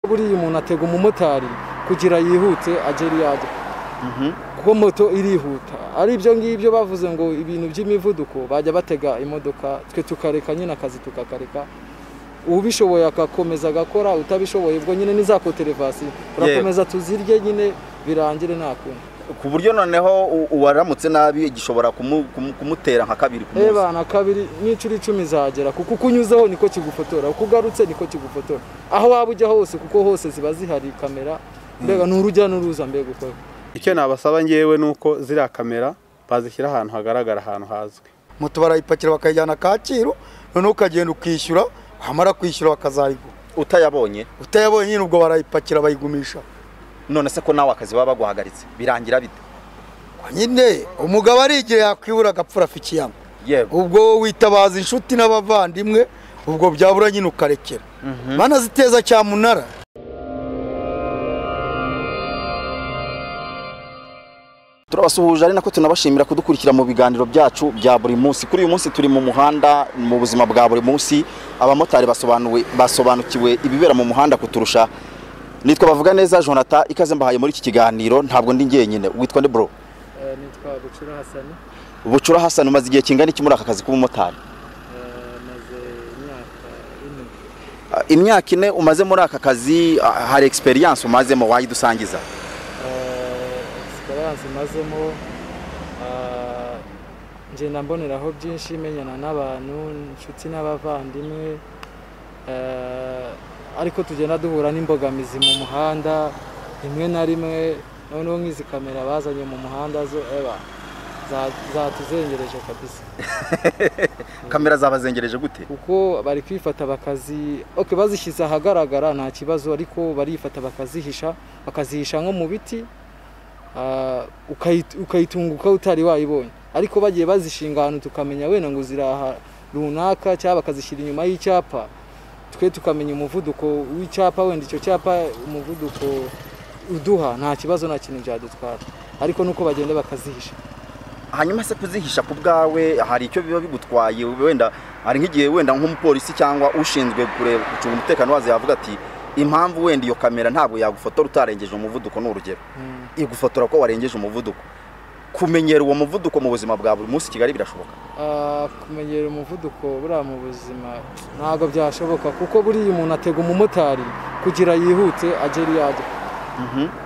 buriya umuntu atega umumotari kugira yihute agere iyo ajya kuko moto irihuta ari ibyo ngibyo bavuze ngo ibintu by'imivuduko bajya batega imodoka twe tukareka nyine akazi tukakareka ubishoboye agakomeza agakora utabishoboye ubwo nyine n'iza koterevasi turakomeza tuzirye nyine birangire nta kundi ku buryo noneho u- uwaramutse nabi gishobora kumu- kumu- kumutera nka kabiri ku munsi ebana kabiri n'inshuro icumi izagera kuko uko unyuzeho niko kigufotora uko ugarutse niko kigufotora aho waba ujya hose kuko hose ziba zihari kamera mbega ni urujya n'uruza mbega ukora icyo nabasaba ngewe ni uko ziriya kamera bazishyira ahantu hagaragara ahantu hazwi moto barayipakira bakayijyana kacyiru noneho ukagenda ukishyura wamara kwishyura bakazayigura utayabonye utayabonye nyine ubwo barayipakira bayigumisha none se ko nawe akazi baba baguhagaritse birangira bite nyine umugabo ari igihe yakwibura agapfura afa ikiyama yego ubwo witabaza inshuti n'abavandimwe ubwo byabura nyine ukarekera banaziteza cyamunara turabasuhuje ari nako tunabashimira kudukurikira mu biganiro byacu bya buri munsi kuri uyu munsi turi mu muhanda mu buzima bwa buri munsi abamotari basobanuwe basobanukiwe ibibera mu muhanda kuturusha nitwa bavuga neza jonathan ikaze mbahaye muri iki kiganiro ntabwo ndi njyenyine witwa nde bro nitwa bucura hasani bucura hasani umaze igihe kingana iki muri aka kazi k'ubumotari maze imyaka ine Ah, imyaka ine umaze muri aka kazi ah, hari experience umazemo wayidusangiza egisperiyanse mazemo ngenda mboneraho byinshi menyana n'abantu inshuti n'abavandimwe eh, ariko tugenda duhura n'imbogamizi mu muhanda rimwe na rimwe noneho nk'izi kamera bazanye mu muhanda zo eba za- zatuzengereje kabisa kamera zabazengereje gute kuko bari kwifata bakazi okay, bazishyize ahagaragara nta kibazo ariko barifata bakazihisha bakazihisha nko mu biti ah, ukayi- ukayitunguka utari wayibonye ariko bagiye bazishinga ahantu tukamenya wenda ngo ziri aha runaka cyangwa bakazishyira inyuma y'icyapa twe tukamenya umuvuduko w'icyapa wenda icyo cyapa umuvuduko uduha nta kibazo nta kintu byadutwara ariko nuko bagenda bakazihisha hanyuma se kuzihisha ku bwawe hari icyo biba bigutwaye wenda hari nk'igihe wenda nk'umupolisi cyangwa ushinzwe kureba gucunga umutekano wazo yavuga ati impamvu wenda iyo kamera ntabwo yagufotora utarengeje umuvuduko ni urugero Mm. igufotora ko warengeje umuvuduko kumenyera uwo muvuduko mu buzima bwa buri munsi i kigali birashoboka Ah, kumenyera umuvuduko buriya mu buzima ntabwo byashoboka kuko buriya umuntu atega umumotari kugira yihute agere iyo ajya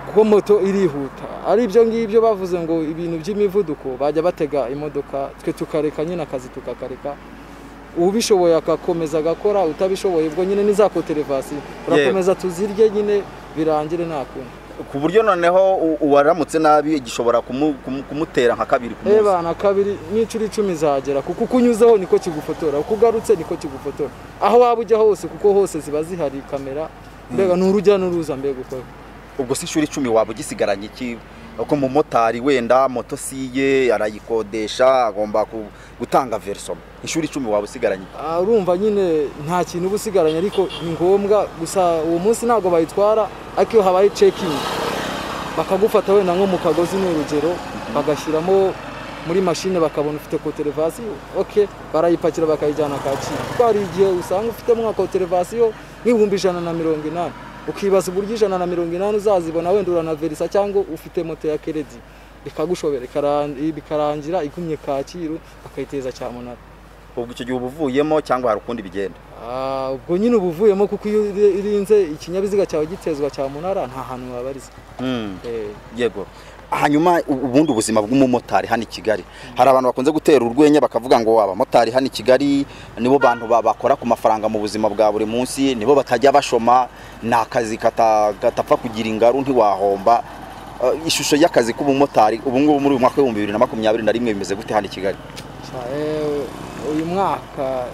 kuko moto irihuta ari ibyo ngibyo bavuze ngo ibintu by'imivuduko bajya batega imodoka twe tukareka nyine akazi tukakareka ubishoboye agakomeza agakora utabishoboye ubwo nyine n'iza koterevasi turakomeza tuzirye nyine birangire nta kundi ku buryo noneho u- uwaramutse nabi gishobora kumu- kumu- kumutera nka kabiri ku munsi ebana kabiri n'inshuro icumi izagera kuko uko unyuzeho niko kigufotora uko ugarutse niko kigufotora aho waba ujya hose kuko hose ziba zihari kamera mbega ni urujya n'uruza mbega ukora ubwo se inshuro icumi waba ugisigaranye iki ko umumotari wenda moto si iye arayikodesha agomba ku- gutanga verso inshuro icumi waba usigaranye iki? Ah, urumva nyine nta kintu uba usigaranye ariko ni ngombwa gusa uwo munsi ntabwo bayitwara ariko iyo habaye cekingi bakagufata wenda nko mu kagozi ni urugero bagashyiramo muri mashine bakabona ufite koterevasiyo ok barayipakira bakayijyana kacyiru kuko hari igihe usanga ufitemo nka koterevasiyo nk'ibihumbi ijana na mirongo inani ukibaza uburyo ijana na mirongo inani uzazibona wenda uranaverisa cyangwa ufite moto ya keredi bikagushobera ikaran- bikarangira igumye kacyiru bakayiteza cyamunara ubwo icyo gihe uba uvuyemo cyangwa hari ukundi bigenda Ah, ubwo nyine uba uvuyemo kuko iyo iri- irinze ikinyabiziga cyawe gitezwa cya munara nta hantu wabarizwa Eh, yego hanyuma u- ubundi ubuzima bw'umumotari hano i kigali hari abantu bakunze gutera urwenya bakavuga ngo abamotari hano i kigali nibo bantu ba- bakora ku mafaranga mu buzima bwa buri munsi nibo batajya bashoma ni akazi kata- katapfa kugira ingaru ntiwahomba Eh, ishusho y'akazi k'ubumotari ubu ngubu muri uyu mwaka w'ibihumbi bibiri na makumyabiri na rimwe bimeze gute hano i kigali sha, eh, uyu mwaka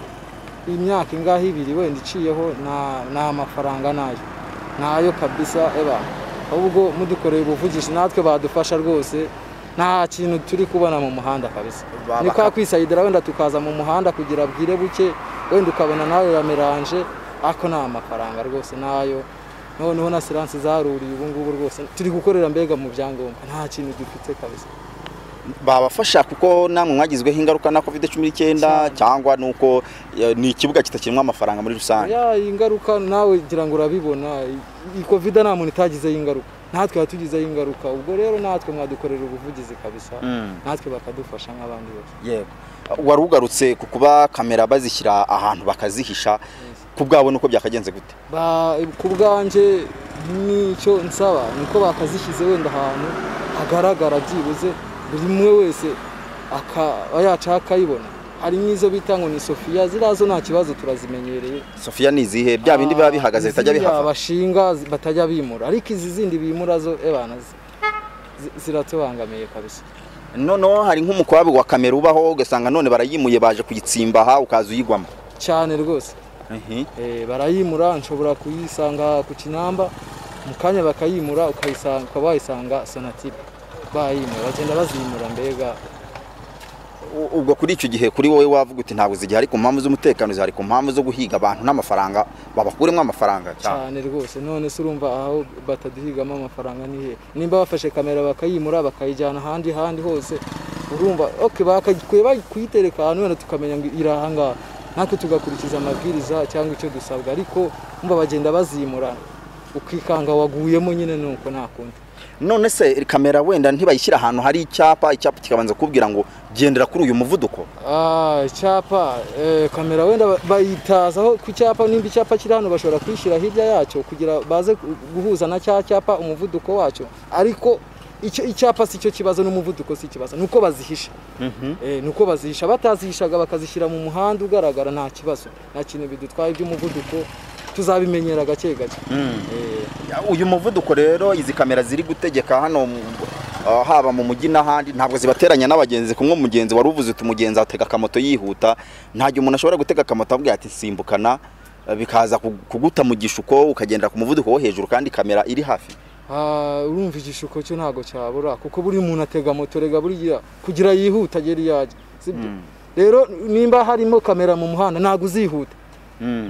imyaka ingahe ibiri wenda iciyeho nta nta mafaranga nayo ntayo kabisa eba ahubwo mudukoreye ubuvugizi natwe badufasha rwose nta kintu turi kubona mu muhanda kabisa Ba- ni baka- kwa kwisayidira wenda tukaza mu muhanda kugira bwire buke wenda ukabona nawe ya meranje ariko nta mafaranga rwose nayo noneho na siransi zaruriye ubu ngubu rwose turi gukorera mbega mu byangombwa nta kintu dufite kabisa babafasha kuko namwe mwagizweho ingaruka na covid cumi n'icyenda cyangwa nuko eh, ni ikibuga kitakirimo amafaranga muri rusange ya ingaruka nawe ngira ngo urabibona iyi covid nta muntu itagizeho ingaruka natwe yatugizeho ingaruka ubwo rero natwe mwadukorera ubuvugizi kabisa Mm. natwe bakadufasha nk'abandi bose yego wari ugarutse ku kuba kamera bazishyira ahantu bakazihisha ku bwabo nuko byakagenze gute Ba- ku bwanjye n'icyo nsaba niko bakazishyize wenda ahantu hagaragara byibuze buri umwe wese akaba yacaho akayibona hari n'izo bita ngo ni sofiya ziriya zo nta kibazo turazimenyereye sofiya ni izihe bya bindi biba bihagaze bitajya Ziriya bihava bashinga zi- batajya bimura ariko izi zindi bimura zo ebana zi- zi- ziratubangamiye kabisa noneho hari nk'umukwabu wa kamera ubaho ugasanga none barayimuye baje kuyitsimba aha ukaza uyigwamo cyane rwose Eh, barayimura nshobora kuyisanga ku kinamba mu kanya bakayimura ukayisanga ukaba wayisanga sonatire bayimura bagenda bazimura mbega U- ubwo kuri icyo gihe kuri wowe wavuga uti ntabwo zigihe ari ku mpamvu z'umutekano zihari ku mpamvu zo guhiga abantu n'amafaranga babakuremo amafaranga cyane cyane rwose none se urumva aho bataduhigamo amafaranga ni hehe nimba bafashe kamera bakayimura bakayijyana ahandi handi hose urumva ok bakagikuye bari kuyitereka ahantu wenda tukamenya ngo iri ahangaha natwe tugakurikiza amabwiriza cyangwa icyo dusabwa ariko umva bagenda bazimura ukikanga waguyemo nyine ni uko nta kundi none se kamera wenda ntibayishyira ahantu hari icyapa icyapa kikabanza kubwira ngo gendera kuri uyu muvuduko Ah, icyapa eh, kamera wenda ba- bayitazaho ku cyapa nimba icyapa kiri hano bashobora kuyishyira hirya yacyo kugira baze gu- guhuza na cya cyapa umuvuduko wacyo ariko icyo icyapa si cyo kibazo n'umuvuduko si ikibazo ni uko bazihisha eh, ni uko bazihisha batazihishaga bakazishyira mu muhanda ugaragara nta kibazo nta kintu bidutwaye iby'umuvuduko tuzabimenyera gake gake Eh, Ya, uyu muvuduko rero izi kamera ziri gutegeka hano mu- ah, haba mu mujyi n'ahandi ntabwo zibateranya n'abagenzi kumwe umugenzi wari uvuze uti umugenzi atega akamoto yihuta ntajya umuntu ashobora gutega akamoto avuga ati simbukana eh, bikaza ku- kuguta mu gishuko ukagendera ku muvuduko wo hejuru kandi kamera iri hafi Ah, urumva igishuko cyo ntago cyabura kuko buri muntu atega moto rega buriya kugira yihuta agere iyo ajya sibyo rero nimba harimo kamera mu muhanda ntago uzihuta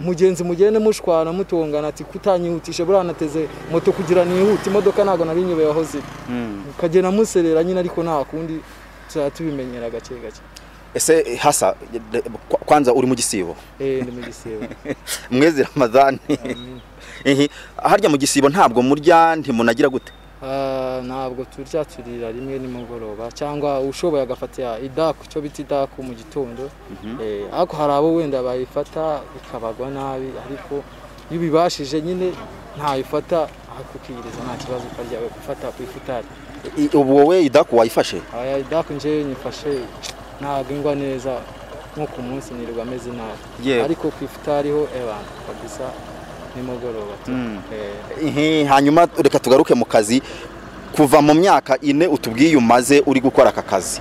umugenzi mugende mushwana mutongana ati kutanyihutisha buriya nateze moto kugira nihute imodoka ntago nari nyobeye aho ziri ukagenda muserera nyine ariko nta kundi tuzajya tubimenyera gake gake ese eh, hasa eh, de- kwa- kwanza uri mu gisibo eh ndi mu gisebo mwezi ramadani Ehe, harya mu gisibo ntabwo murya ntimunagira gute Ah, ntabwo turya turira rimwe nimugoroba cyangwa ushoboye agafatira idaku cyo bita idaku mu gitondo Eh, ariko hari abo wenda bayifata ikabagwa nabi ariko iyo ubibashije nyine ntayifata akukiyiriza nta kibazo ukarya gufata ku ifutari I- ubu wowe idaku wayifashe aya idaku nje nyifashe ntabwo ingwa neza nko ku munsi nirirwa ameze nabi Yewe. ariko ku ifutariho ebana kabisa nimugoroba tu. Mm. Eh, Ehe, hanyuma reka tugaruke mu kazi kuva mu myaka ine utubwiye umaze uri gukora aka kazi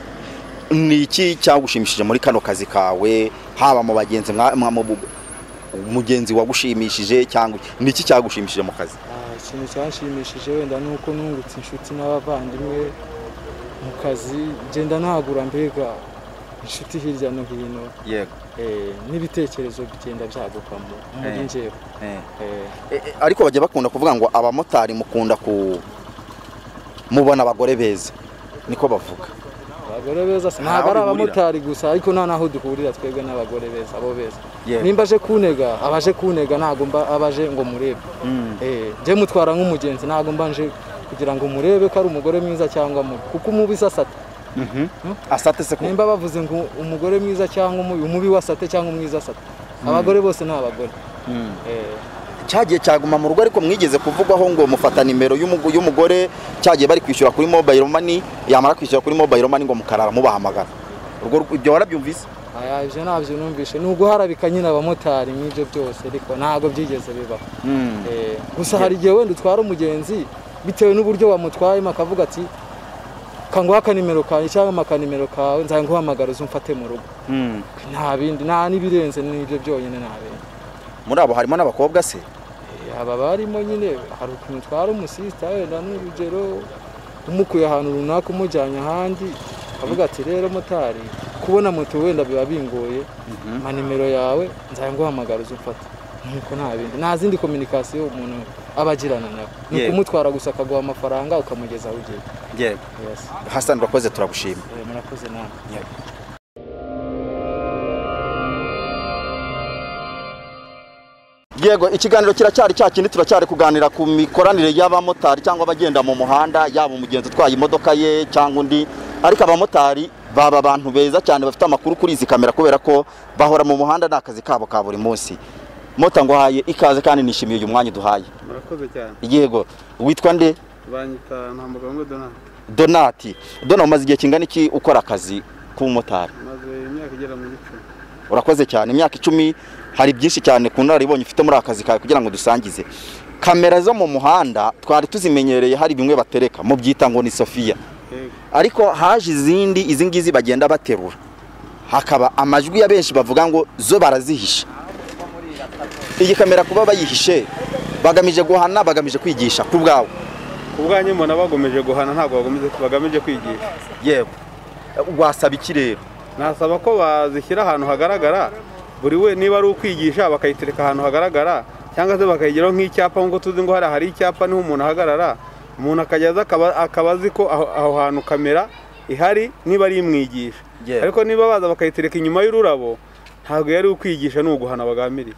ni iki cyagushimishije muri kano kazi kawe haba mu bagenzi mwa- mwa- mu bu- umugenzi wagushimishije cyangwa ni iki cyagushimishije mu kazi Ah, ikintu cyanshimishije wenda ni uko nungutse inshuti n'abavandimwe mu kazi ngenda ntagura mbega inshuti hirya no hino yego eh, n'ibitekerezo bigenda byagukamo muri Eh. njyewe Eh, ariko bajya bakunda kuvuga ngo abamotari mukunda ku mubona abagore beza niko bavuga abagore beza si- Ntaho ntabwo ari bihurira. abamotari gusa ariko nta n'aho duhurira twebwe n'abagore beza abo beza Yego. nimba aje kunega abaje kunega ntabwo mba abaje ngo murebe Eh, njye mutwara nk'umugenzi ntabwo mba nje kugira ngo murebe ko ari umugore mwiza cyangwa mubi kuko umubi se asata asate se ko nimba bavuze ngo umugore mwiza cyangwa umubi umubi wasate cyangwa umwiza asate abagore bose ni abagore Eh, cyagiye cyaguma mu rugo ariko mwigeze kuvugwaho ngo mufata nimero y'umugu- y'umugore cyagiye bari kwishyura kuri mobile money yamara kwishyura kuri mobile money ngo mukarara mubahamagara urwo ru- ibyo warabyumvise aya ibyo ntabyo numvise ni uguharabika nyine abamotari nk'ibyo byose ariko ntabwo byigeze bibaho Eh, gusa hari igihe wenda utwara umugenzi bitewe n'uburyo wamutwayemo akavuga ati kanguha akanimero kawe cyangwa akanimero kawe nzajya nguhamagara uze umfate mu rugo nta bindi nta n'ibirenze n'ibyo byonyine nta bindi muri abo harimo n'abakobwa se aba barimo nyine hari ukuntu utwara umusisita wenda n'urugero umukuye ahantu runaka umujyanye ahandi avuga ati rero motari kubona moto wenda biba bingoye ama nimero yawe nzajya nguhamagara uze umfata nk'uko nta bindi nta zindi kominikasiyo umuntu aba agirana nawe ni Yego. ukumutwara gusa akaguha amafaranga ukamugeza aho ugiye yego Yes. hasani urakoze turagushima Eh, murakoze namwe yego ikiganiro kiracyari cya kindi turacyari kuganira ku mikoranire y'abamotari cyangwa abagenda mu muhanda yaba umugenzi utwaye imodoka ye cyangwa undi ariko abamotari baba abantu beza cyane bafite amakuru kuri izi kamera kubera ko bahora mu muhanda ni akazi kabo ka buri munsi mota nguhaye ikaze kandi nishimiye uyu mwanya uduhaye murakoze cyane yego witwa nde banyita ntambuga ngo donate donati dona umaze igihe kingana iki ukora akazi k'ubumotari maze imyaka igera muri icumi urakoze cyane imyaka icumi hari byinshi cyane ku nararibonye ufite muri aka kazi kawe kugira ngo dusangize kamera zo mu muhanda twari tuzimenyereye hari bimwe batereka mu byita ngo ni sofiya yego ariko haje izindi izi ngizi bagenda baterura hakaba amajwi ya benshi bavuga ngo zo barazihisha iyi kamera kuba bayihishe bagamije guhana bagamije kwigisha ku bwawe ku bwanyu mbona bagomeje guhana ntabwo bagomeje bagamije kwigisha yewe wasaba iki rero nasaba ko bazishyira ahantu hagaragara buri we niba ari ukwigisha bakayitereka ahantu hagaragara cyangwa se bakayigiraho nk'icyapa nk'uko tuzi ngo hariya hari icyapa niho umuntu ahagarara umuntu akajya aza akaba akaba azi ko aho aho hantu kamera ihari niba ari imwigisha Yeah. ariko niba baza bakayitereka inyuma y'ururabo ntabwo yari ukwigisha ni uguhana bagambiriye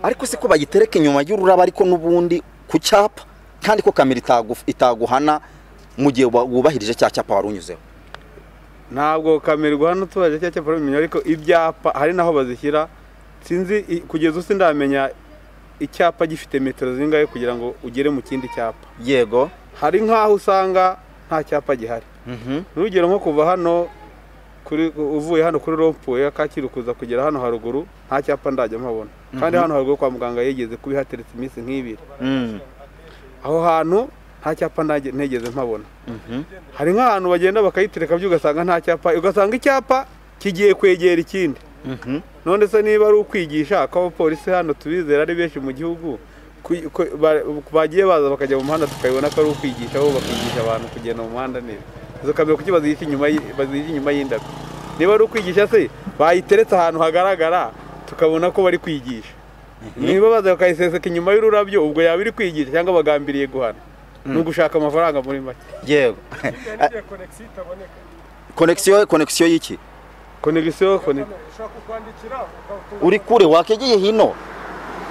ariko se ko bayitereka inyuma y'ururabo ariko n'ubundi ku cyapa kandi ko kamera itagu- itaguhana mu gihe wa- wubahirije cya cyapa wari unyuzeho ntabwo kamera iguhana utubajije cyangwa cyapa urabimenya ariko ibyapa hari naho bazishyira sinzi i- kugeza ubu sindamenya icyapa gifite metero zingahe kugira ngo ugere mu kindi cyapa yego hari nk'aho usanga nta cyapa gihari urugero nko kuva hano kuri uvuye hano kuri rompuwe akakiri kuza kugera hano haruguru nta cyapa ndajya mpabona kandi hano haruguru kwa muganga yigeze kuba ihateretse iminsi nk'ibiri Mm. aho hantu nta cyapa ntage- ntigeze mpabona hari nk'ahantu bagenda bakayitereka byo ugasanga nta cyapa ugasanga icyapa kigiye kwegera ikindi Mhm. none se niba ari ukwigisha ko abapolisi hano tubizera ari benshi mu gihugu ku- ko- ba- bagiye baza bakajya mu muhanda tukabibona ko ari ukwigisha aho bakigisha abantu kugenda mu muhanda neza izo kamera kuki bazihisha inyuma y'i- bazihisha inyuma y'indabyo niba ari ukwigisha se bayiteretse ahantu hagaragara tukabona ko bari kwigisha niba baza bakayiseseka inyuma y'ururabyo ubwo yaba iri kwigisha cyangwa bagambiriye guhana ni ugushaka amafaranga muri make yego konekisiyo konekisiyo y'iki konegisiyo kone uri kure wakegeye hino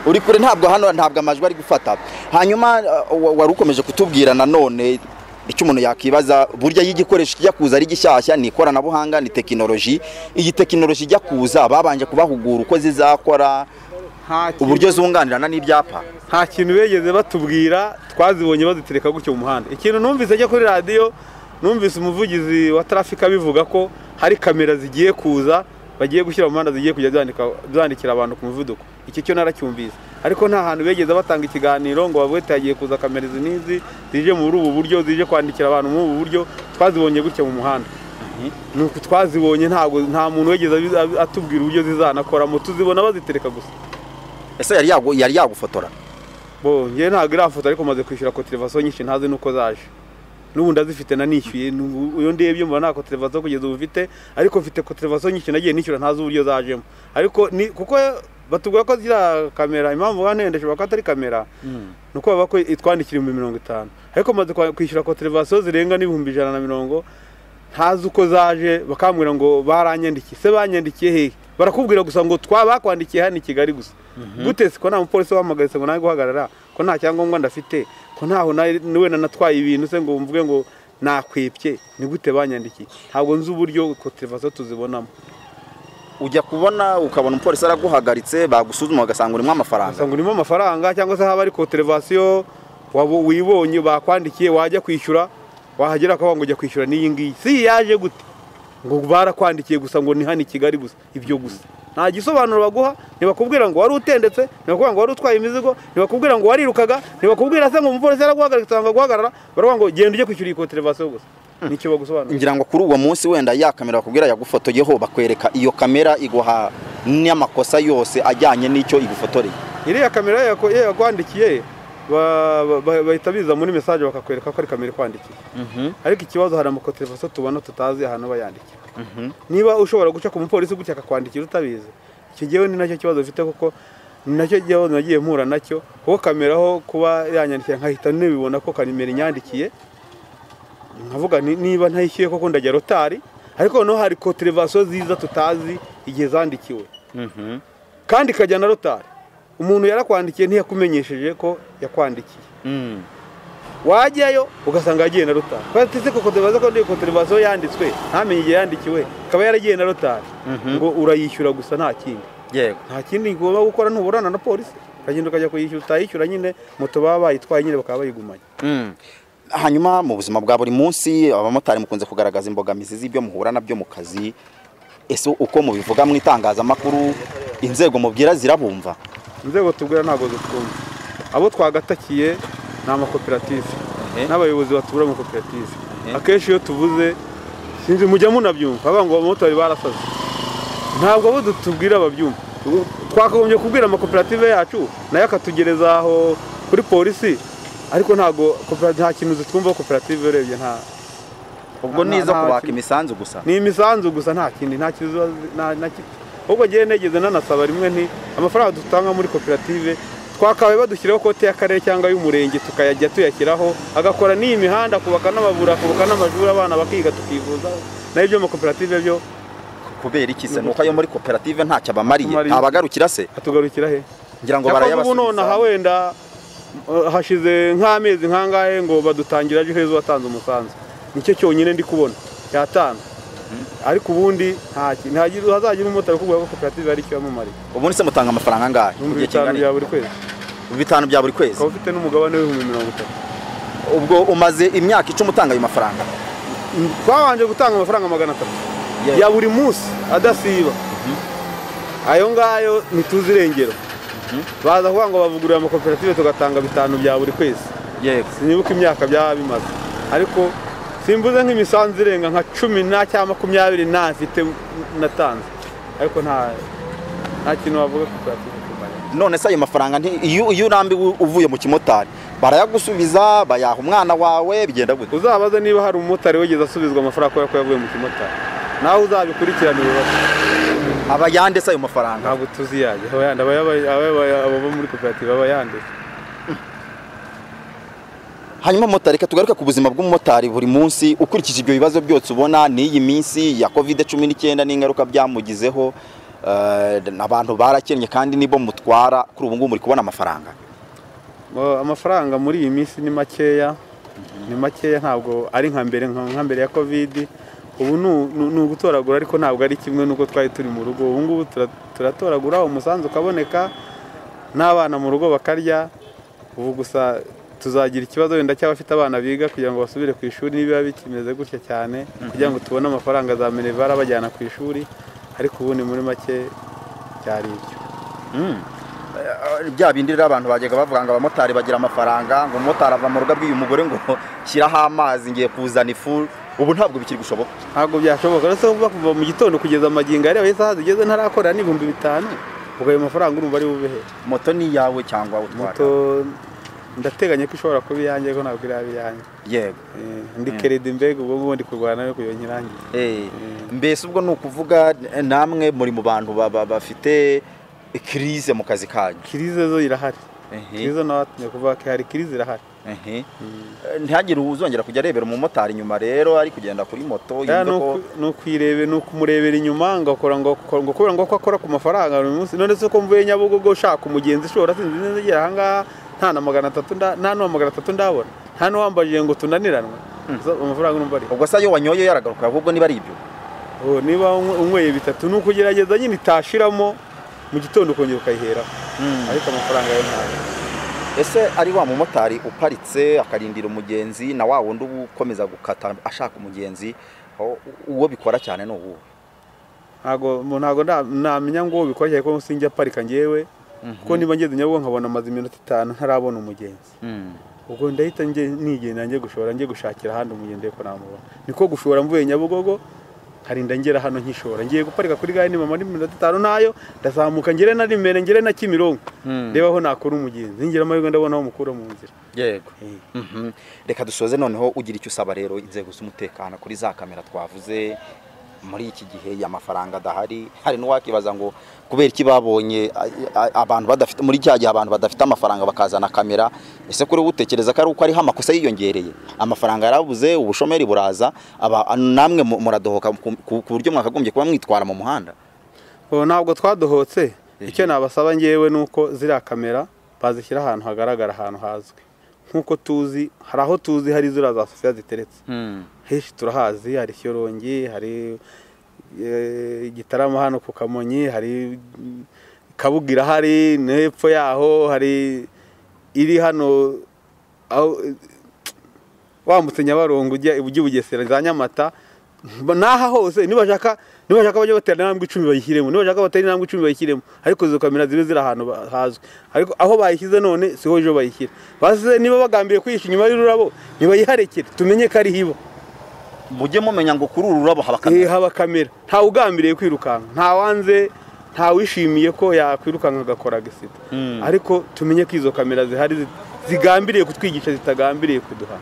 uri kure ntabwo hano ntabwo amajwi ari gufata hanyuma uh, wa- wari ukomeje kutubwira nanone icyo umuntu yakibaza burya iyo igikoresho kijya kuza ari gishyashya ni ikoranabuhanga ni tekinoloji iyi tekinoloji ijya kuza babanje kubahugura uko zizakora nta uburyo zunganirana n'ibyapa nta kintu bigeze batubwira twazibonye bazitereka gutyo mu muhanda ikintu numvise ajya kuri radiyo numvise umuvugizi wa traffic abivuga ko hari kamera zigiye kuza bagiye gushyira mu muhanda zigiye kujya zandika- zandikira abantu ku muvuduko iki cyo naracyumvise ariko nta hantu bigeze batanga ikiganiro ngo bavuge ati hagiye kuza kamera izi n'izi zije muri ubu buryo zije kwandikira abantu muri ubu buryo twazibonye gutya mu muhanda ni uku twazibonye ntabwo nta muntu wigeze abi- abi- atubwira uburyo zizanakoramo tuzibona bazitereka gusa ese yari yagu- yari yagufotora bo njye ntabwo iriya foto ariko maze kwishyura kotirevasiyo nyinshi ntazi nuko zaje n'ubu ndazifite nanishyuye n'ubu- iyo ndebye mbona nta kotirevasiyo kugeza ubu mfite ariko mfite kotirevasiyo nyinshi nagiye nishyura ntazi uburyo zajemo ariko ni kuko batubwira ko ziriya kamera impamvu banendesha bavuga ko atari kamera ni uko bavuga ko itwandikira ibihumbi mirongo itanu ariko maze kwa- kwishyura kotirevasiyo zirenga n'ibihumbi ijana na mirongo ntazi uko zaje bakambwira ngo baranyandikiye se banyandikiye hehe barakubwira gusa ngo twa bakwandikiye hano i kigali gusa gute se ko nta mupolisi wahamagaye se ngo nawe guhagarara ko nta cyangombwa ndafite ko ntaho nari- wenda natwaye ibintu se ngo mvuge ngo nakwepye ni gute banyandikiye ntabwo nzi uburyo kotirevasiyo tuzibonamo ujya kubona ukabona umupolisi araguhagaritse bagusuzuma bagasanga urimo amafaranga usanga urimo amafaranga cyangwa se haba ari kotirevasiyo wabo- wibonye bakwandikiye wajya kwishyura wahagera akavuga ngo ujya kwishyura n'iyi ngiyi si iyi yaje gute ngo barakwandikiye gusa ngo ni hano i kigali gusa ibyo gusa nta gisobanuro baguha ntibakubwira ngo wari utendetse ntibakubwira ngo wari utwaye imizigo ntibakubwira ngo warirukaga ntibakubwira se ngo umupolisi yaraguhagaritse cyangwa guhagarara baravuga ngo genda ujye kwishyura iyi kotirevasiyo gusa nicyo bagusobanurira ngira ngo kuri uwo munsi wenda ya kamera bakubwira yagufotoyeho bakwereka iyo kamera iguha n'amakosa yose ajyanye n'icyo igufotoreye iriya kamera yako- ye yakwandikiye ba- ba- ba- bahita biza muri mesaje bakakwereka ko ari kamera ikwandikiye ariko ikibazo hari amakotirevasiyo tubona tutazi ahantu bayandikira niba ushobora guca ku mupolisi gutya akakwandikira utabizi icyo gihe ni nacyo kibazo bifite kuko nacyo ikibazo nagiye mpura nacyo kuko kameraho kuba yanyandikiye nkahita nibibona ko kanimero inyandikiye nkavuga ni- niba ntayishyuye koko ndajya rotari ariko noneho hari koterevasiyo ziza tutazi igihe zandikiwe Mhm. kandi ikajya na rotari umuntu yarakwandikiye ntiyakumenyesheje ko yakwandikiye Mm. wajyayo ugasanga yagiye na rotari batise ko koterevasiyo ko koterevasiyo yanditswe ntamenye igihe yandikiwe akaba yaragiye na rotari Mhm. ngo urayishyura gusa nta kindi yego nta kindi ngomba gukora ntuburana na polisi ukagenda ukajya kuyishyura utayishyura nyine moto baba bayitwaye nyine bakaba bayigumanye Mm. hanyuma mu buzima bwa buri munsi abamotari mukunze kugaragaza imbogamizi z'ibyo muhura nabyo mu kazi ese uko mubivuga mu itangazamakuru inzego mubwira zirabumva inzego tubwira ntabwo zitwumva abo twagatakiye ni amakoperative Eh. n'abayobozi batubura amakoperative Eh. akenshi iyo tuvuze sinzi mujya munabyumva bavuga ngo abamotari barasaze ntabwo abo tubwira babyumva twakagombye kubwira amakoperative yacu nayo akatugereza aho kuri polisi ariko ntabwo kopera- nta kintu zitwumvaho koperative urebye nta ubwo Nta- nizo nta- kubaka imisanzu gusa ni imisanzu gusa nta kindi nta kintu ziba zi- nta na kimwe ahubwo ngewe negeze nanasaba rimwe nti amafaranga dutanga muri koperative twakabaye badushyiraho kote y'akarere cyangwa y'umurenge tukayajya tuyashyiraho agakora n'iyi mihanda kubaka n'amavura akubaka n'amashuri abana bakiga tukivuzaho nayo ibyo amakoperative byo kubera iki se nuko ayo muri koperative ntacyo abamariye Amariye. abagarukira se atugarukira he ngira ngo Cyakora ubu nonaha barayabasubiza wenda uh, hashize nk'amezi nk'angahe ngo badutangira ejo heza watanze umusanzu nicyo cyonyine ndi kubona yatanga ariko ubundi nta ki- ntagira hazagira umumotari ukubwira ko koperative hari icyo yamumariye ubundi se mutanga amafaranga angahe mu gihe ibihumbi kingana bitanu bya iki? buri kwezi Ibihumbi bitanu bya buri kwezi ukaba ufite n'umugabane w'ibihumbi mirongo itatu ubwo umaze imyaka icumi utanga ayo mafaranga twabanje gutanga amafaranga magana atatu Yewe. ya buri munsi adasiba ayo ngayo ntituzi irengero baza kuvuga ngo bavugurura amakoperative tugatanga bitanu bya buri kwezi yego sinibuka imyaka byaba bimaze ariko simbuze nk'imisanzu irenga nka cumi na cyangwa makumyabiri nta mfite natanze ariko nta nta kintu wavuga koperative kumara. none se ayo mafaranga nti- iyo iyo urambiwe uvuye mu kimotari barayagusubiza bayaha umwana wawe bigenda gute uzabaze niba hari umumotari wigeze asubizwa amafaranga kubera ko yavuye mu kimotari nawe uzabikurikirana ibibazo aba yande se ayo mafaranga ntabwo tuzi yayo aba yandi aba yaba- aba yaba- ababa muri koperative aba yanditse hanyuma motari reka tugaruke ku buzima bw'umumotari buri munsi ukurikije ibyo bibazo byose ubona n'iyi minsi ya covid cumi n'icyenda n'ingaruka byamugizeho eh, abantu barakennye kandi nibo mutwara kuri ubu ngubu muri kubona amafaranga Mo- amafaranga muri iyi minsi ni makeya ni makeya ntabwo ari nka mbere nka nka mbere ya kovidi ubu ni u- ni ni ugutoragura ariko ntabwo ari kimwe n'uko twari turi mu rugo ubu ngubu tura- turatoragura umusanzu ukaboneka n'abana mu rugo bakarya ubu gusa tuzagira ikibazo wenda cy'abafite abana biga kugira ngo basubire ku ishuri niba bikimeze gutya cyane kugira ngo tubone amafaranga za minevara bajyana ku ishuri ariko ubu ni muri make cyari ibyo bya bindi rero abantu bajyaga bavuga ngo abamotari bagira amafaranga ngo umumotari ava mu rugo abwiye umugore ngo shyiraho amazi ngiye kuzana ifu ubu ntabwo bikiri gushoboka ntabwo byashoboka uretse kuba kuva mu gitondo kugeza amagingo areba isaha zigeze ntarakorera n'ibihumbi bitanu ubwo ayo mafaranga urumva ari bubehe moto ni iyawe cyangwa moto utwara ndateganya ko ishobora kuba iyanjye ariko ntabwo iraba iyanjye yego Eh, ndi keredi mbega ubwo ngubu ndi kurwana nawe kugira ngo nyirangize Eh, mbese ubwo ni ukuvuga eh, namwe muri mu bantu ba- ba- bafite kirize mu kazi kanyu kirize zo irahari Ehe, kirize nawe watumye kuvuga ko hari kirize irahari ehe. Eh, ntihagire uzongera kujya arebera umumotari inyuma rero ari kugenda kuri moto Ya, yumve ni ko uku- ni ukuyirebe ni ukumurebera inyuma ngo akora ngo akora- ngo kubera ngo ko akora ku mafaranga buri munsi none se ko mvuye nyabugogo ushaka umugenzi ushobora sinzi neza agera ahangaha nta na magana atatu nda- nta n'uwa magana atatu ndabona nta n'uwambajije ngo tunaniranwe Zo, amafaranga urumva ari ubwo se iyo wanyoye yaragaruka ahubwo niba ari ibyo Oh, niba unywe- unyweye bitatu ni ukugerageza nyine itashiramo mu gitondo ukongera ukayihera ariko amafaranga yo ntayo ese ari wa mumotari uparitse akarindira umugenzi na wa wundi uba ukomeza gukata ashaka umugenzi aho- uwo bikora cyane ni uwuhe ntago mu- ntago nda- namenya ngo bikora cyane ko sinjya parika njyewe kuko niba ngeze nyabugogo nkabona amaze iminota itanu ntarabona umugenzi ubwo ndahita nge nigenda njye gushora njye gushakira ahandi umugenzi ariko namubona niko gushora mvuye nyabugogo harinda ngera hano nkishora ngiye guparika kuri gare nimama muri mirongo itanu nayo ndazamuka ngere na rimere ngere na kimironko ndeba aho nakura umugenzi ngira amahirwe ndabona aho mukura mu nzira yego reka dusoze noneho ugira icyo usaba rero inzego z'umutekano kuri za kamera twavuze muri iki gihe amafaranga adahari hari n'uwakibaza ngo kubera iki babonye a- a- abantu badafite muri cya gihe abantu badafite amafaranga bakazana kamera ese kuri wowe utekereza ko ari uko ariho amakosa yiyongereye amafaranga yarabuze ubushomeri buraza aba- namwe mu- muradohoka ku- ku ku buryo mwakagombye kuba mwitwara mu muhanda ubu ntabwo twadohotse icyo nabasaba ngewe ni uko ziriya kamera bazishyira ahantu hagaragara ahantu hazwi nk'uko tuzi hari aho tuzi hari ziriya za sofiya ziteretse henshi turahazi hari shyorongi hari eh, igitaramo hano ku kamonyi hari mm, kabugira hari no hepfo yaho hari iri hano aho eh, wambutse nyabarongo ujya ujya i bugesera za nyamata mba- n'aha hose nibashaka nibashaka bajya batera intambwe icumi bayishyiremo nibashaka batera intambwe icumi bayishyiremo ariko izo kamera zibe ziri ahantu ba- hazwi ariko aho bayishyize none siho ejo bayishyira basize niba bagambiye kuyishyira inyuma y'ururabo nibayiharekere tumenye ko ariho iba mujye mumenya ngo kuri uru rurabo haba Eh, kamera haba kamera ntawe ugambiriye kwirukanka ntawanze ntawishimiye ko yakwirukanka agakora agisida ariko tumenye ko izo kamera zihari zi- zigambiriye kutwigisha zitagambiriye kuduhana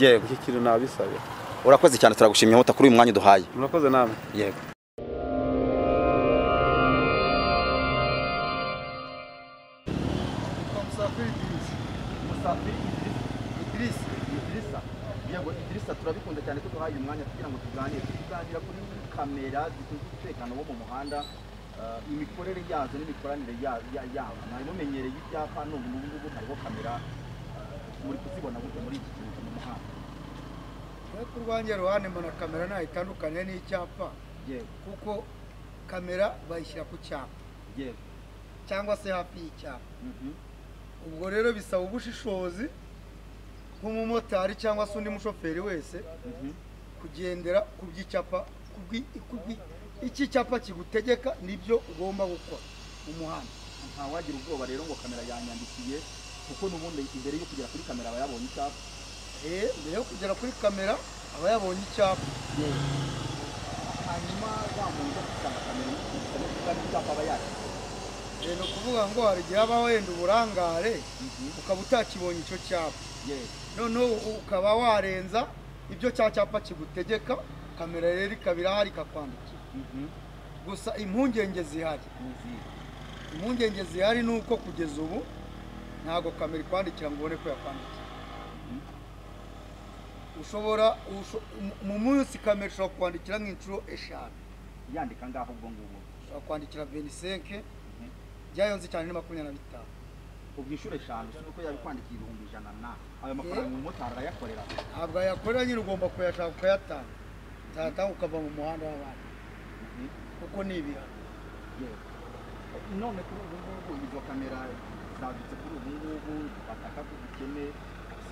yego iki kintu nabisabira urakoze cyane turagushimye hota kuri uyu mwanya uduhaye murakoze namwe yego yego idirisa turabikunda cyane ko duhaye umwanya kugira ngo tuganire turi kuganira kuri kamera zishinzwe umutekano wo mu muhanda eh, imikorere yazo n'imikoranire ya- ya- yazo mwari mumenyereye ibyapa n'ubu ngubu ngubu hariho kamera eh, muri kuzibona gute muri iki gihe mu muhanda ku rwanjye ruhande mbona kamera ntayitandukanye n'icyapa yewe kuko kamera bayishyira ku cyapa yewe cyangwa se hafi y'icyapa mhm, ubwo rero bisaba ubushishozi nk'umumotari cyangwa se undi mushoferi wese mhm, kugendera ku by'icyapa ku bwi- ku bwi- icyo icyapa kigutegeka nibyo ugomba gukora mu muhanda ntawagira ubwoba rero ngo kamera yanyandikiye kuko n'ubundi imbere yo kugera kuri kamera aba yabonye icyapa Eh, mbere yo kugera kuri kamera aba yabonye icyapa yewe hanyuma wa muntu ujya gusanga kamera yikubita no kugira icyapa aba yakira Eh, ni ukuvuga ngo hari igihe aba wenda uburangare ukaba utakibonye icyo cyapa yewe noneho ukaba warenza ibyo cya cyapa kigutegeka kamera rero ikaba irahari ikakwandikira mhm, gusa impungenge zihari ni izihe? impungenge zihari ni uko kugeza ubu ntabwo kamera ikwandikira ngo ubone ko yakwandikira ushobora usho- mu- mu munsi kamera ishobora kwandikira nk'inshuro eshanu yandika ngaho ubwo ngubwo ushobora kwandikira venisenke byayonze cyane ni makumyabiri na bitanu ubwishyure eshanu si uko yabikwandikiye ibihumbi ijana na ayo mafaranga umumotari arayakorera ntabwo yakorera nyine ugomba kuyashaka ukayatanga utayatanga ukava mu muhanda w'abandi kuko ni ibihano yewe none kuri ubu ngubu izo kamera zadutse kuri ubu ngubu bataka ko ubukene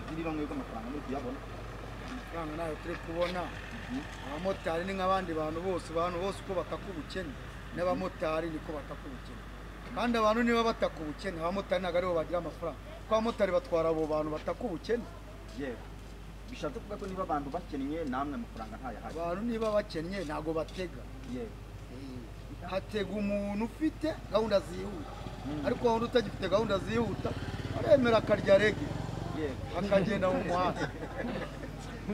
zigira ibamwe bw'amafaranga muri kuyabona amafaranga ntayo turi kubona abamotari ni nk'abandi bantu bose abantu bose uko bataka ubukene n'abamotari niko bataka ubukene kandi abantu niba bataka ubukene abamotari ntabwo aribo bagira amafaranga kuko abamotari batwara abo bantu bataka ubukene yewe bishatse kuvuga ko niba abantu bakennye namwe amafaranga ntayahari abantu niba bakennye ntabwo batega yewe Eh, hatega umuntu ufite gahunda zihuta ariko waba utagifite gahunda zihuta aremera akarya rege yewe akagenda mu muhanda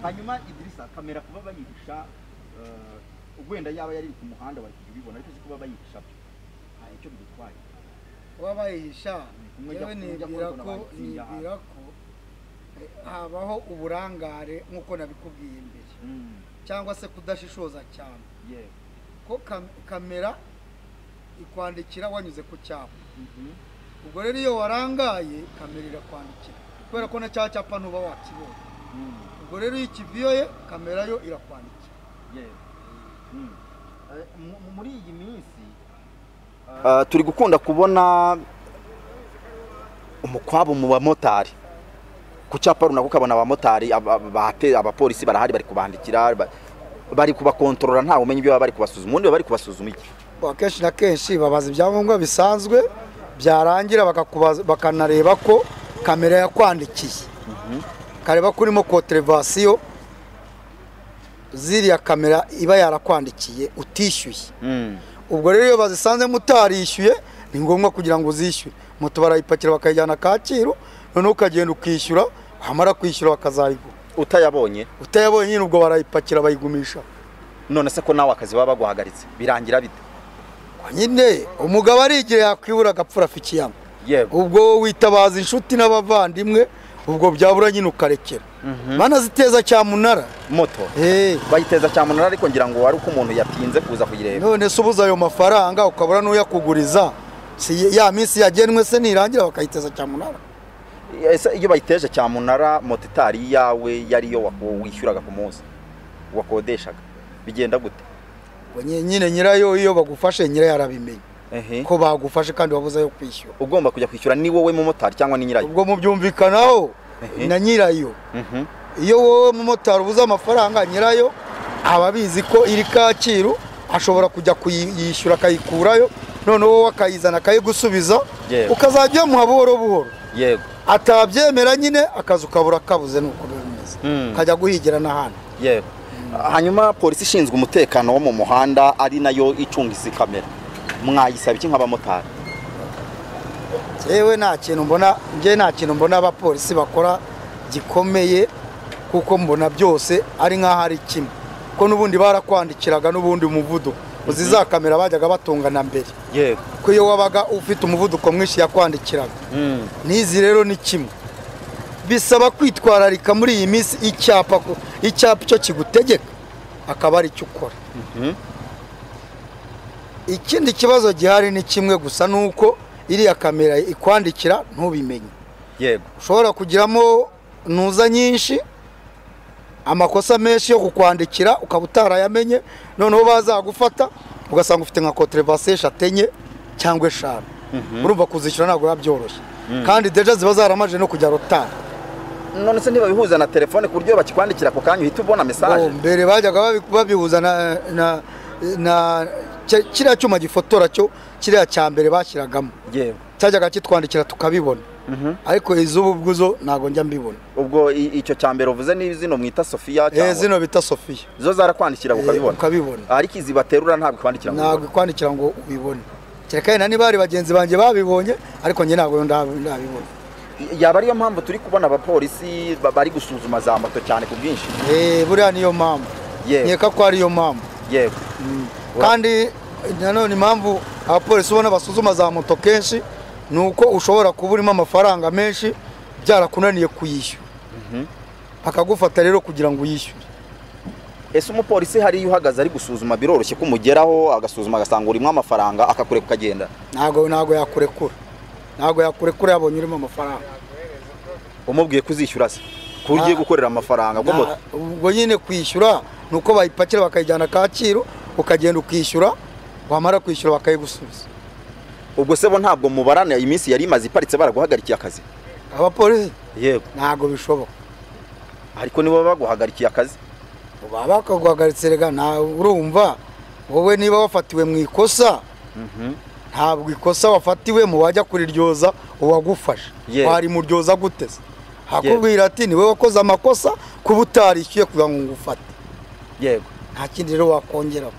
hanyuma idirisa kamera kuba bayihisha eh, wenda yaba yari ku muhanda bari kujya ubibona ariko si kuba bayihisha byo nta icyo bidutwaye kuba bayihisha kumwe yewe jya- kumwe jya nibwira kubona ko bayitsinda ahantu. nibwira ko eh, habaho uburangare nk'uko nabikubwiye imbere Mm, cyangwa se kudashishoza cyane yewe ko kam- kamera ikwandikira wanyuze ku cyapa Mhm. ubwo rero iyo warangaye kamera irakwandikira kubera ko na cya cyapa ntuba wakibonye Mm. ubwo rero iyo ikiviyoye kamera yo irakwandikira yewe Mm. Eh, mu- mu- muri iyi minsi Ah, turi gukunda kubona umukwabu mu bamotari ku cyapa runaka ukabona abamotari aba- bate- abapolisi barahari bari kubandikira ba- bari kubakontorora ntawe umenya ibyo baba bari kubasuzuma ubundi baba bari kubasuzuma iki akenshi na kenshi babaza ibyangombwa bisanzwe byarangira bakakubaza- bakanareba ko kamera yakwandikiye kareba ko urimo koterevasiyo ziriya kamera iba yarakwandikiye utishyuye ubwo rero iyo bazisanzemo utarishyuye ni ngombwa kugira ngo uzishyure moto barayipakira bakayijyana kacyiru noneho ukagenda ukishyura wamara kwishyura bakazayigura utayabonye utayabonye nyine ubwo barayipakira bayigumisha none se ko nawe akazi baba baguhagaritse birangira bite nyine umugabo ari igihe yakwibura agapfura afa ikiyama yego ubwo witabaza inshuti n'abavandimwe ubwo byabura nyine ukarekera mana ziteza cyamunara moto eee bayiteza cyamunara ariko ngira ngo wari uko umuntu yatinze kuza kuyireba none se ubuze ayo mafaranga ukabura n'uyakuguriza si ya minsi yagenwe se nirangira bakayiteza cyamunara ese iyo bayiteje cyamunara moto itari iyawe yari iyo wako- wishyuraga ku munsi wakodeshaga bigenda gute Ubwo nye- nyine nyirayo iyo bagufashe nyirayo arabimenya ehe ko bagufashe kandi wabuze ayo kwishyura ugomba kujya kwishyura ni wowe mumotari cyangwa ni nyirayo ubwo mu byumvikanaho Ehe. na nyirayo Mhm. iyo wowe mumotari ubuze amafaranga nyirayo aba abizi ko iri kacyiru ashobora kujya kuyishyura akayikurayo noneho wowe akayizana akayigusubiza Yewe. ukazajya uyamuha buhoro buhoro yego atabyemera nyine akazi ukabura kabuze nuko bimeze ukajya guhigira n'ahandi yego hanyuma polisi ishinzwe umutekano wo mu muhanda ari nayo icunga izi kamera mwayisaba iki nk'abamotari yewe nta kintu mbona njye nta kintu mbona abapolisi bakora gikomeye kuko mbona byose ari nk'aho ari kimwe ko n'ubundi barakwandikiraga n'ubundi umuvuduko uzi za kamera bajyaga batunga na mbere yego ko iyo wabaga ufite umuvuduko mwinshi yakwandikiraga n'izi rero ni kimwe bisaba kwitwararika muri iyi minsi icyapa ko- icyapa icyo kigutegeka akaba ari cyo ukora ikindi kibazo gihari ni kimwe gusa ni uko iriya kamera ikwandikira ntubimenye yego ushobora kugiramo ntuza nyinshi amakosa menshi yo kukwandikira ukaba utarayamenye noneho bazagufata ugasanga ufite nka koterevasi eshatu enye cyangwa eshanu urumva kuzishyura ntabwo biba byoroshye kandi deja ziba zaramaje no kujya rotari none se ntibabihuza na telefone ku buryo bakikwandikira ako kanya uhita ubona Oh, mesaje mbere bajyaga babi- babihuza na na na ki- kiriya cyuma gifotora cyo kiriya cya mbere bashyiragamo yewe cyajyaga kitwandikira tukabibona ariko iz'ubu bwuzo ntabwo njya mbibona ubwo i- icyo cya mbere uvuze ni zino mwita sofiya Eh, cyangwa zino bita sofiya zo zarakwandikira Eh, ukabibona ukabibona ariko izi baterura ntabwo ikwandikira ngo ntabwo ikwandikira ngo ubibone kereka yenda niba hari bagenzi banjye babibonye ariko njye ntabwo ndabi- ndabibona ubibone. yaba ariyo mpamvu turi kubona abapolisi ba- bari gusuzuma za moto cyane ku bwinshi Eh, buriya niyo mpamvu yewe nkeka ko ariyo mpamvu yewe Ura- kandi nanone impamvu abapolisi ubona basuzuma za moto kenshi ni uko ushobora kuba urimo amafaranga menshi byarakunaniye kuyishyura bakagufata rero kugira ngo uyishyure ese umupolisi hari iyo uhagaze ari gusuzuma biroroshye ko umugeraho agasuzuma agasanga urimo amafaranga akakureka ukagenda ntabwo ntabwo yakurekura ntabwo yakurekura yabonye urimo amafaranga umubwiye kuzishyura se ku buryo ugiye Ah. gukorera amafaranga bwo moto Na- ubwo nyine kwishyura ni uko bayipakira bakayijyana kacyiru ukagenda ukishyura wamara kwishyura bakayigusubiza ubwo se bo ntabwo mubarana iminsi yari imaze iparitse baraguhagarikiye akazi abapolisi yego ntabwo bishoboka ariko nibo baba baguhagarikiye akazi baba bakaguhagaritse rega nta urumva wowe niba wafatiwe mu ikosa ntabwo ikosa wafatiwemo wajya kuriryoza uwagufasha Yewe. warimuryoza gute se hakubwira ati niwe wakoze amakosa kuba utarishyuye kugira ngo ngufate yego nta kindi rero wakongeraho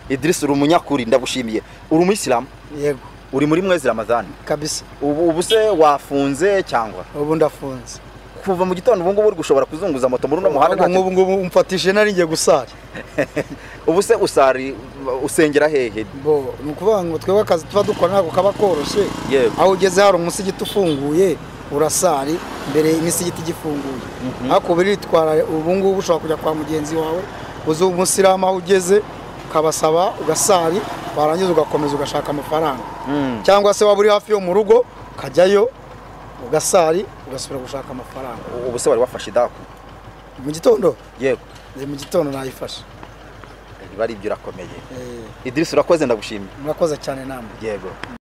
idirisi uri umunyakuri ndagushimiye uri umuyisilamu yego uri muri mwezi ramadani kabisa ubu ubu se wafunze cyangwa ubu ndafunze kuva mu gitondo ubu ngubu uri gushobora kuzunguza moto muri uno muhanda Ahubwo nta kintu- nk'ubu ngubu umfatishije nari ngiye gusara ubu se usari usengera hehe bo ni ukuvuga ngo twebwe akazi tuba dukora ntabwo kaba koroshye Yego. aho ugeze hari umusigiti ufunguye urasari mbere imisigiti igifunguye ariko biritwara ubu ngubu ushobora kujya kwa mugenzi wawe uzi umusiramu aho ugeze ukabasaba ugasari warangiza ugakomeza ugashaka amafaranga cyangwa se waba uri hafi yo mu rugo ukajyayo ugasari ugasubira gushaka amafaranga ubu se wari wafashe idaku mu gitondo yego Eh, mu gitondo nayifashe biba ari ibyo urakomeye Eh, idirisi urakoze ndagushimiye murakoze cyane namwe yego